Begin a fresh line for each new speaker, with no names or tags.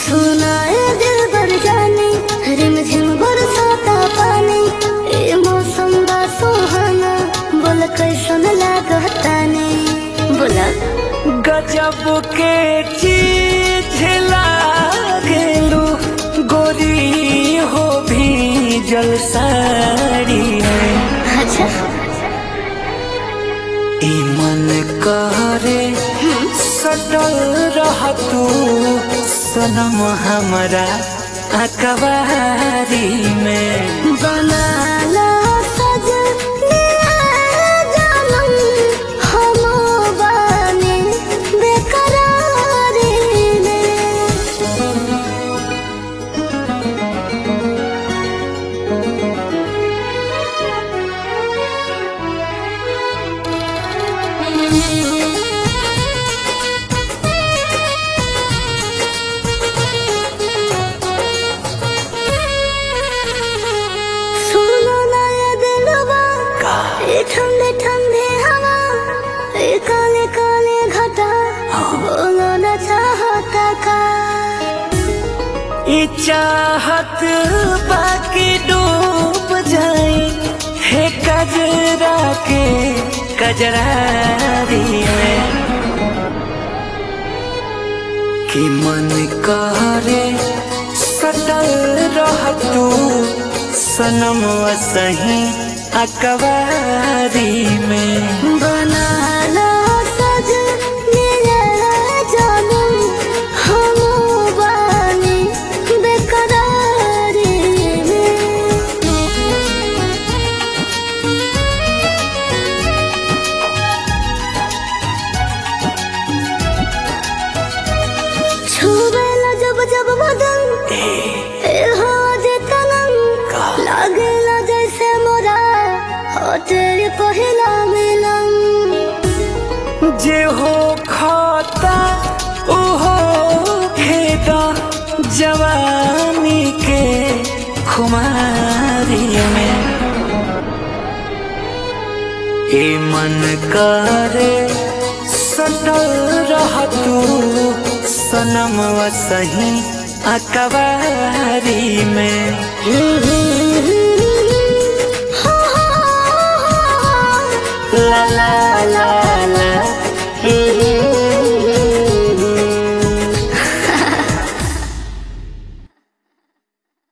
सुनाए दिल बर जाने रिम झिम बरसाता पानी ए मौसम बा सुहाना बोल कैसन लागता ने बोला
गजब के चीज लागेलू गोरी हो भी जल साड़ी में
अच्छा
ई मन करे सटल रह तू सनम हमरा अकबारी में
बनाला सजनिया जानम हम बानी बेकरारी में सुनो ना ये दिलवा ये ठंडे ठंडे हवा ये काले काले घटा बोलो ना चाहता का
ई चाहत बाकी डूब जाई हे कजरा के कजरारी में कि मन करे सटल रह तू सनम सही अकबारी में
बनाला सजनिया जानम हम बानी बेकरारी में छुबेला जब जब बदन ए हो जे तनम लागेला जैसे मोरा हो तेरे पहिला मिलन
जे हो खाता ओहो खेता जवानी के खुमारी में ए मन करे सटल रह तू सनम सही अकबारी में ला ला